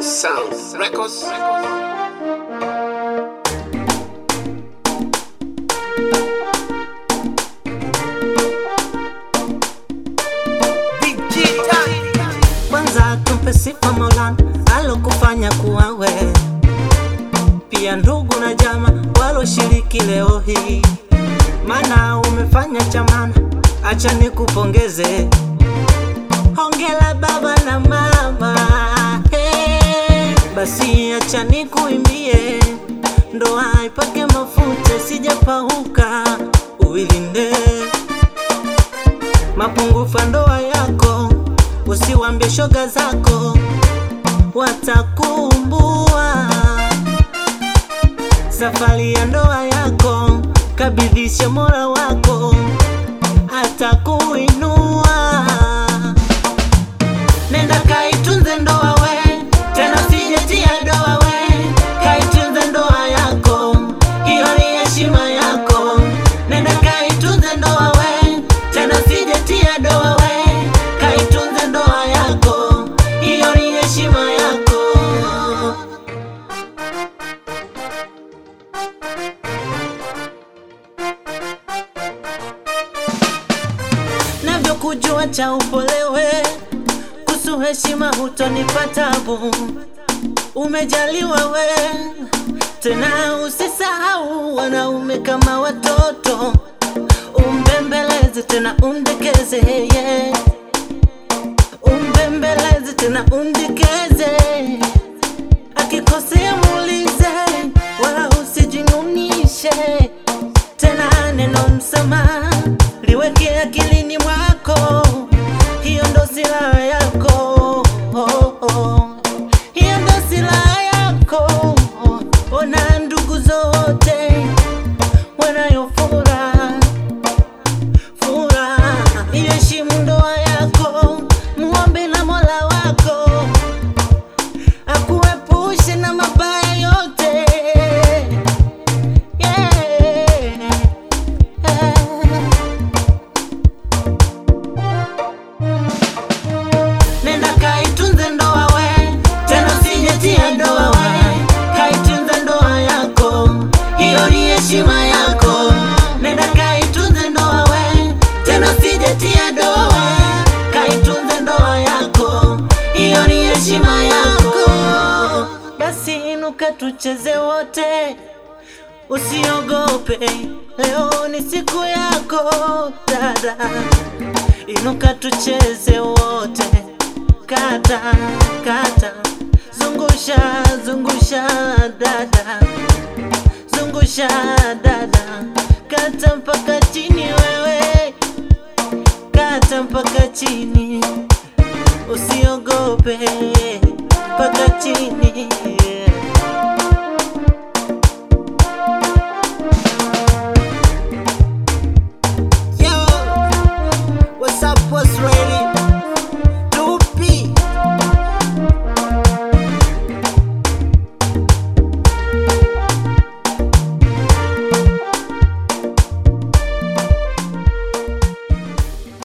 Sound Records. Kwanza tumpe sifa Maulana alokufanya kuwa we, pia ndugu na jama waloshiriki leo hii, mana umefanya chamana, acha nikupongeze. Hongera baba na mama, hey. Basi acha nikuimbie, ndoa ipake mafuta, sijapauka uilinde mapungufu ya ndoa yako, usiwambie shoga zako, watakumbua. Safari ya ndoa yako kabidhishe Mola wako, atakuinua. Nenda kaitunze ndoa we, tena sijetia doa we, kaitunze ndoa yako, hiyo ni heshima yako. Nenda kaitunze ndoa we, tena sijetia doa we, kaitunze ndoa yako, hiyo ni heshima yako. navyokujua cha upolewe kusu heshima hutonipa tabu umejaliwa we tena usisahau wanaume kama watoto umbembeleze tena umdekeze yeah. umbembeleze tena umdekeze akikosea muulize wala usijinunishe tena neno msamaha liweke akilini mwako, hiyo ndo silaha yako oh, oh. hiyo ndo silaha yako. Ona ndugu zote wanayo furaha furaha, iheshimu ndoa yako, muombe na Mola wako akuepushe na mabaya yote yeah. Nenda kaitunze ndoa we, tena usijetia doa we, kaitunze ndoa yako, hiyo ni heshima yako. Nenda kaitunze ndoa we, tena usijetia doa we, kaitunze ndoa yako, hiyo ni heshima yako. Basi inuka tucheze wote, usiogope, leo ni siku yako dada inuka tucheze wote, kata kata, zungusha zungusha dada, zungusha dada, kata mpaka chini wewe, kata mpaka chini, usiogope mpaka chini.